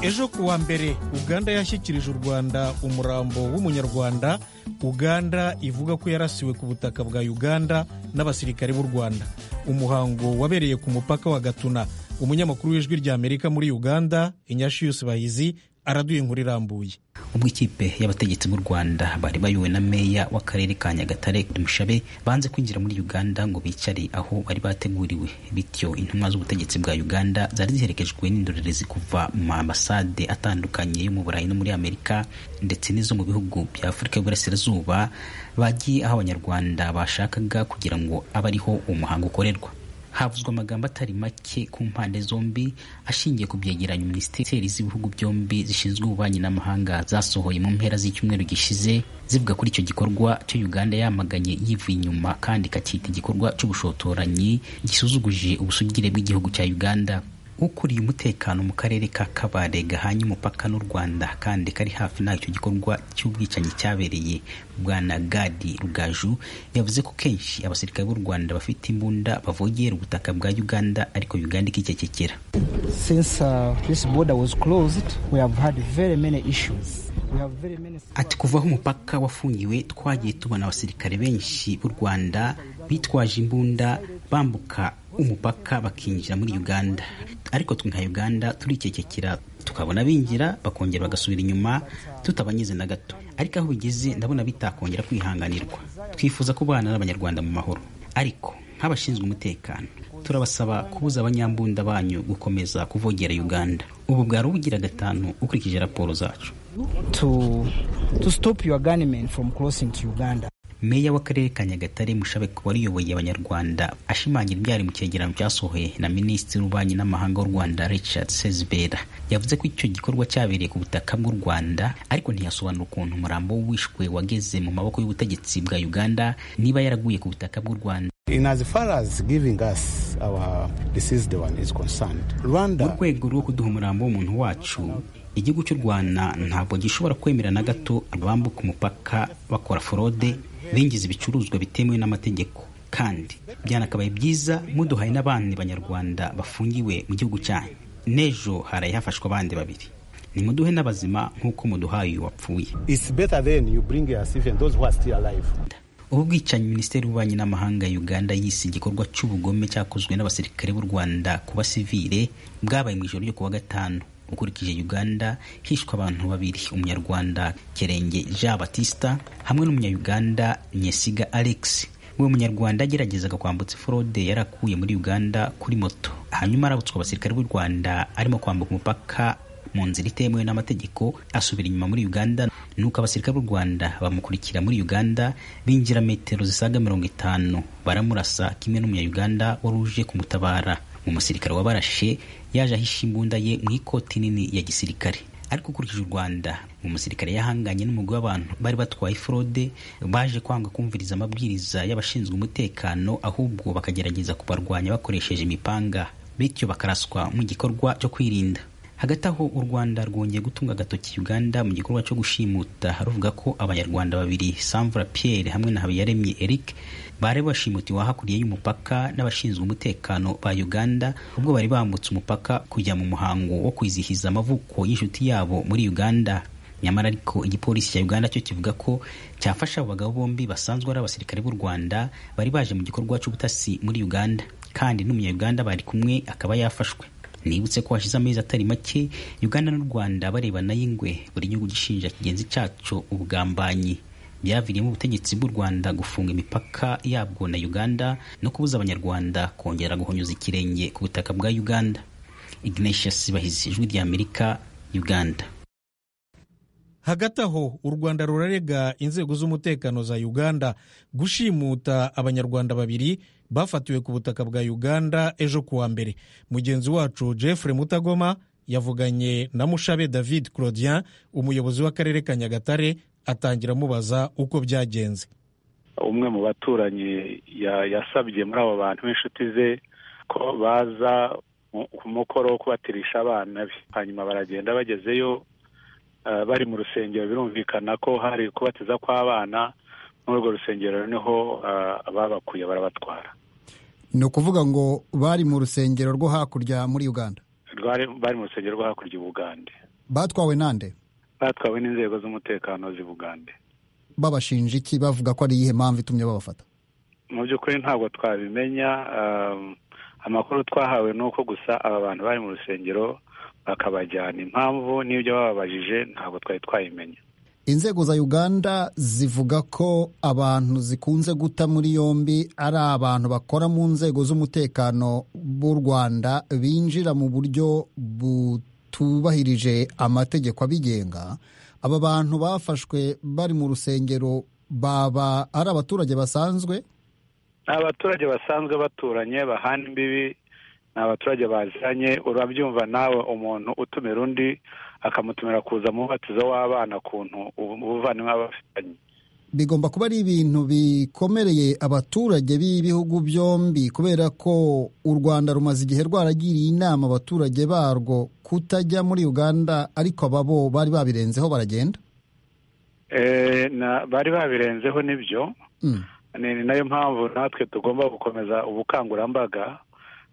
ejo ku wa mbere uganda yashyikirije u rwanda umurambo w'umunyarwanda uganda ivuga ko yarasiwe ku butaka bwa uganda n'abasirikare b'u rwanda umuhango wabereye ku mupaka wa gatuna umunyamakuru w'ijwi ry'amerika muri uganda inyashiyusi bahizi araduye inkuru irambuye ubwo ikipe y'abategetsi b'u rwanda bari bayobowe na meya w'akarere ka nyagatare mushabe banze kwinjira muri uganda ngo bicare aho bari bateguriwe bityo intumwa z'ubutegetsi bwa uganda zari ziherekejwe n'indorerezi kuva mu maambasade atandukanye yo mu burayi no muri amerika ndetse n'izo mu bihugu bya afurika y'uburasirazuba bagiye aho abanyarwanda bashakaga kugira ngo abe ariho umuhango ukorerwa havuzwe amagambo atari make ku mpande zombi ashingiye ku byegeranyo minisiteri z'ibihugu byombi zishinzwe ububanyi n'amahanga zasohoye mu mpera z'icyumweru gishize zivuga kuri icyo gikorwa cyo Uganda yamaganye yivuye inyuma kandi ikacyita igikorwa cy'ubushotoranyi gisuzuguje ubusugire bw'igihugu cya Uganda ukuriye umutekano mu karere ka kabare gahanye umupaka n'u rwanda kandi kari hafi n'aho icyo gikorwa cy'ubwicanyi cyabereye bwana gadi rugaju yavuze ko kenshi abasirikare b'u rwanda bafite imbunda bavogera ubutaka bwa uganda ariko uganda ikicecekera ati kuva aho umupaka wafungiwe twagiye tubona abasirikare benshi b'u rwanda bitwaje imbunda bambuka umupaka bakinjira muri uganda ariko twe nka uganda turikekekera tukabona binjira bakongera bagasubira inyuma tutabanyize na gato ariko aho bigeze ndabona bitakongera kwihanganirwa twifuza kubana n'abanyarwanda mu mahoro ariko nk'abashinzwe umutekano turabasaba kubuza abanyambunda banyu gukomeza kuvogera uganda ubu bwari ubugira gatanu ukurikije raporo zacu to, to stop your gunmen from crossing to uganda meya w'akarere ka nyagatare mushabe wariyoboye abanyarwanda ashimangira ibyari mu cyegeranyo cyasohoye na minisitiri w'ububanyi n'amahanga w'u rwanda richard sezibera yavuze ko icyo gikorwa cyabereye ku butaka bw'u rwanda ariko ntiyasobanura ukuntu umurambo wishwe wageze mu maboko y'ubutegetsi bwa uganda niba yaraguye ku butaka bw'u rwanda mu rwego rwo kuduha umurambo w'umuntu wacu igihugu cy'u rwanda ntabwo gishobora kwemera na gato abambuka umupaka bakora forode binjiza ibicuruzwa bitemewe n'amategeko kandi byanakabaye byiza muduhaye n'abandi banyarwanda bafungiwe mu gihugu cyanyu n'ejo haraye hafashwe abandi babiri nimuduhe n'abazima nk'uko muduhaye uyu wapfuye ubu bwicanyi minisiteri y'ububanyi n'amahanga ya uganda yise igikorwa cy'ubugome cyakozwe n'abasirikare b'u rwanda ku basivile bwabaye mu ijoro ryo kuwa gatanu ukurikije uganda hishwe abantu babiri umunyarwanda kerenge jean batista hamwe n'umunyayuganda nyesiga alex we munyarwanda ageragezaga kwambutsa forode yari akuye muri uganda kuri moto hanyuma arabutswa abasirikare b'u rwanda arimo kwambuka umupaka mu nzira itemewe n'amategeko asubira inyuma muri uganda nuko abasirikare b'u rwanda bamukurikira muri uganda binjira metero zisaga mirongo itanu baramurasa kimwe n'umunyayuganda wari uje kumutabara umusirikare wabarashe yaje ahisha imbunda ye mu ikoti nini ya gisirikare ariko ukurikije u rwanda umusirikare yahanganye n'umugwi w'abantu bari batwaye forode baje kwanga kumviriza amabwiriza y'abashinzwe umutekano ahubwo bakagerageza kubarwanya bakoresheje imipanga bityo bakaraswa mu gikorwa cyo kwirinda hagati aho u rwanda rwongeye gutunga agatoki uganda mu gikorwa cyo gushimuta haruvuga ko abanyarwanda babiri samvura pierre hamwe na habiyaremye eric bari bashimutiwe hakurya y'umupaka n'abashinzwe umutekano ba uganda ubwo bari bambutse umupaka kujya mu muhango wo kwizihiza amavuko y'inshuti yabo muri uganda nyamara ariko igipolisi cya uganda cyo kivuga ko cyafasha abo bagabo bombi basanzwe ari abasirikare b'u rwanda bari baje mu gikorwa cy'ubutasi muri uganda kandi n'umunyayuganda bari kumwe akaba yafashwe nibutse ko hashize amezi atari make uganda n'u rwanda barebana y'ingwe buri gihugu gishinja kigenzi cyacu ubugambanyi byaviriyemo ubutegetsi bw'u rwanda gufunga imipaka yabwo na uganda no kubuza abanyarwanda kongera guhonyuza ikirenge ku butaka bwa uganda ignatius bahizi ijwi rya amerika uganda hagati aho u rwanda rurarega inzego z'umutekano za uganda gushimuta abanyarwanda babiri bafatiwe ku butaka bwa uganda ejo kuwa mbere mugenzi wacu jeffrey mutagoma yavuganye na mushabe david claudien umuyobozi w'akarere ka nyagatare atangira amubaza uko byagenze umwe mu baturanyi yasabye muri abo bantu b'inshuti ze ko baza ku mukoro wo kubatirisha abana be hanyuma baragenda bagezeyo bari mu rusengero birumvikana ko hari kubatiza kw'abana muri urwo rusengero niho babakuye barabatwara ni ukuvuga ngo bari mu rusengero rwo hakurya muri uganda bari mu rusengero rwo hakurya i bugande batwawe nande batwawe n'inzego z'umutekano z'i bugande babashinja iki bavuga ko ari iyihe mpamvu itumye babafata mu by'ukuri ntabwo twabimenya um, amakuru twahawe ni uko gusa aba bantu bari mu rusengero bakabajyana impamvu n'ibyo bababajije ntabwo twari twayimenya inzego za uganda zivuga ko abantu zikunze guta muri yombi ari abantu bakora mu nzego z'umutekano b'u rwanda binjira mu buryo butubahirije amategeko abigenga aba bantu bafashwe bari mu rusengero baba ari abaturage basanzwe ni abaturage basanzwe baturanye bahana imbibi ni abaturage baziranye urabyumva nawe umuntu utumira undi akamutumira kuza mu mubatizo w'abana kuntu ubuvandimwe aba afitanye bigomba kuba ari ibintu bikomereye abaturage b'ibihugu byombi kubera ko u rwanda rumaze igihe rwaragiriye inama abaturage barwo kutajya muri uganda ariko aba bo bari babirenzeho baragenda Eh, na- bari babirenzeho nibyo Mm. ni ni nayo mpamvu natwe tugomba gukomeza ubukangurambaga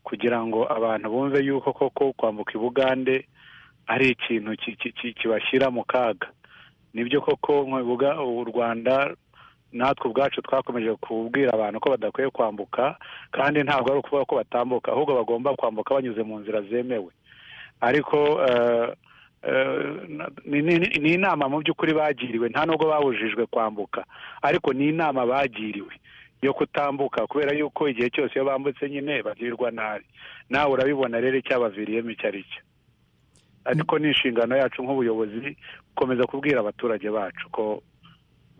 kugira ngo abantu bumve yuko koko kwambuka i bugande ari ikintu ki- ki- ki- kibashyira mu kaga nibyo koko nk'ibuga u rwanda natwe ubwacu twakomeje kubwira abantu ko badakwiye kwambuka kandi ntabwo ari ukuvuga ko batambuka ahubwo bagomba kwambuka banyuze mu nzira zemewe ariko eh, eh, na- ni- ni- ni inama mu by'ukuri bagiriwe nta nubwo babujijwe kwambuka ariko ni inama bagiriwe yo kutambuka kubera yuko igihe cyose iyo bambutse nyine bagirirwa nabi nawe urabibona rero icyabaviriyemo icyo ari cyo ariko ni inshingano yacu nk'ubuyobozi gukomeza kubwira abaturage bacu ko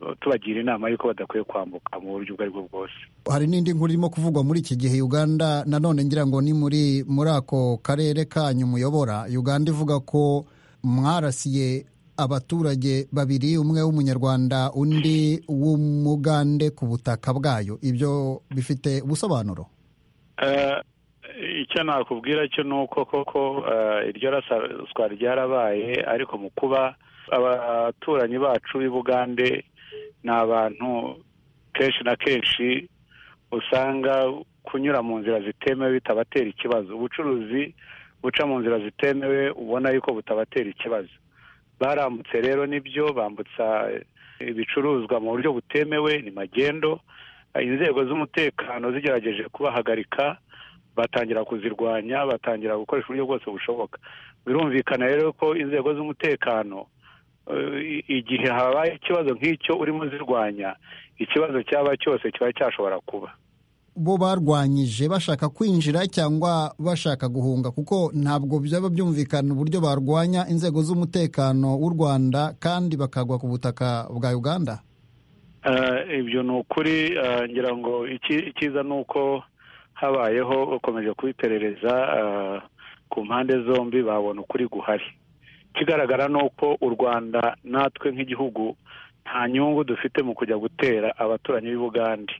eh, tubagira inama y'uko badakwiye kwambuka mu buryo ubwo aribwo bwose hari n'indi nkuru irimo kuvugwa muri iki gihe uganda nanone ngira ngo ni muri muri ako karere kanyu muyobora uganda ivuga ko mwarasiye abaturage babiri umwe w'umunyarwanda undi w'umugande ku butaka bwayo ibyo bifite ubusobanuro Eh, icyo nakubwira cyo ni uko koko eh, iryo raswa ryarabaye ariko mu kuba abaturanyi bacu b'i bugande ni abantu kenshi na kenshi usanga kunyura mu nzira zitemewe bitabatera ikibazo ubucuruzi buca mu nzira zitemewe ubona yuko butabatera ikibazo barambutse rero nibyo bambutsa ibicuruzwa mu buryo butemewe ni magendo inzego z'umutekano zigerageje kubahagarika batangira kuzirwanya batangira gukoresha uburyo bwose bushoboka birumvikana rero ko inzego z'umutekano eh, i- igihe habaye ikibazo nk'icyo urimo zirwanya ikibazo cyaba cyose kiba cyashobora kuba bo barwanyije bashaka kwinjira cyangwa bashaka guhunga kuko ntabwo byaba byumvikana uburyo barwanya inzego z'umutekano w'u rwanda kandi bakagwa ku butaka bwa uganda Eh, ibyo ni ukuri eh, ngira ngo iki- icyiza ni uko habayeho ukomeje kubiperereza eh, ku mpande zombi babona ukuri guhari ikigaragara ni uko u rwanda natwe nk'igihugu nta nyungu dufite mu kujya gutera abaturanyi b'i bugande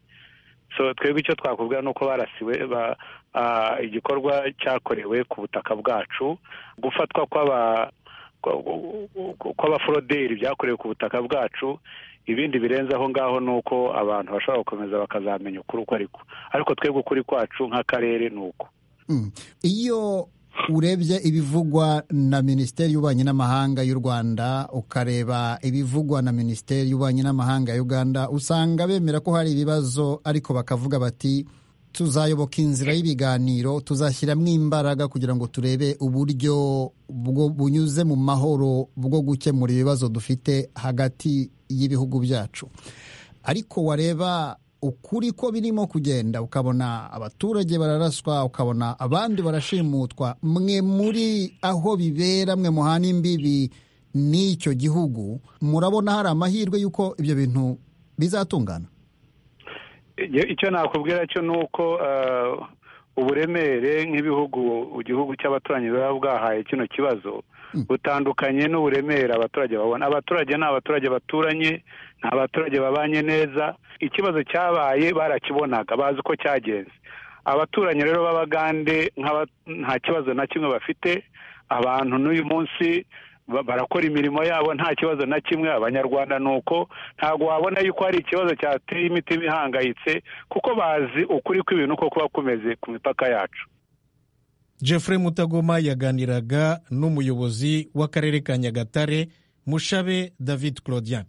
so twebwe icyo twakubwira ni uko barasiwe ba- ah, igikorwa cyakorewe ku butaka bwacu gufatwa kw'aba kw'abaforoderi byakorewe ku butaka bwacu ibindi birenze aho ngaho ni uko abantu bashobora gukomeza bakazamenya ukuri uko ariko ariko twebwe ukuri kwacu nk'akarere ni uko Mm. iyo urebye ibivugwa na minisiteri y'ububanyi n'amahanga y'u rwanda ukareba ibivugwa na minisiteri y'ububanyi n'amahanga ya uganda usanga bemera ko hari ibibazo ariko bakavuga bati tuzayoboka inzira y'ibiganiro tuzashyiramo imbaraga kugira ngo turebe uburyo bwo bunyuze mu mahoro bwo gukemura ibibazo dufite hagati y'ibihugu byacu ariko wareba ukuri ko birimo kugenda ukabona abaturage bararaswa ukabona abandi barashimutwa mwe muri aho bibera mwe muhana imbibi n'icyo gihugu murabona hari amahirwe y'uko ibyo bintu bizatungana Igihe- icyo nakubwira cyo ni uko eh, uburemere nk'ibihugu igihugu cy'abaturanyi biba bwahaye kino kibazo butandukanye n'uburemere abaturage babona abaturage ni abaturage baturanye ni abaturage babanye neza ikibazo cyabaye barakibonaga bazi uko cyagenze abaturanyi rero b'abagande nk'aba- nta kibazo na kimwe bafite abantu n'uyu munsi ba- barakora imirimo yabo nta kibazo na kimwe abanyarwanda ni uko ntabwo wabona yuko hari ikibazo cyateye imitima ihangayitse kuko bazi ukuri kw'ibintu uko kuba kumeze ku mipaka yacu jeffrey mutagoma yaganiraga n'umuyobozi w'akarere ka nyagatare mushabe david claudien